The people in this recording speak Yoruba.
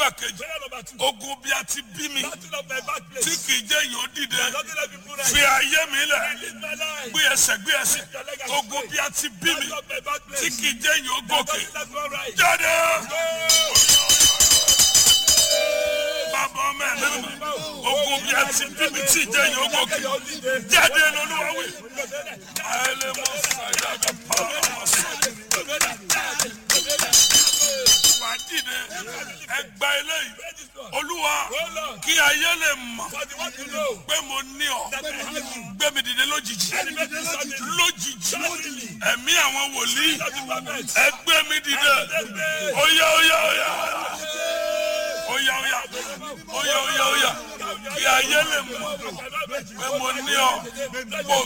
àdúrà kejì Prayer number two. ogun bí a ti bí mi Battle of my birthplace. tí kì í jẹ́ èèyàn ó dìde Nothing let people rise. fi ayé mi lẹ̀ Release my life. gbé ẹsẹ̀ gbé ẹsẹ̀ ogun bí a ti bí mi Battle of my birthplace. tí kì í jẹ́ èèyàn ó gòkè Nothing let people rise. jáde. bàbá ọmọ ẹ̀ lẹ́nu ogun bí a ti bí mi tí ì jẹ́ èèyàn ó gòkè jáde lọ́lúwa wí. ayẹlẹ mọ sàyà kà pa ọmọ sọ. wà á dìde ẹgbà eléyìí olúwa kí ayé lè mọ̀ For the one to know pé mo ní ọ gbé mi dìde lójijì lójijì ẹ̀mí àwọn wòlíì ẹ gbé mi dìde óyá óyá óyá óyá óyá óyá óyá óyá kí ayé lè mọ̀ pé mo ní ọ kó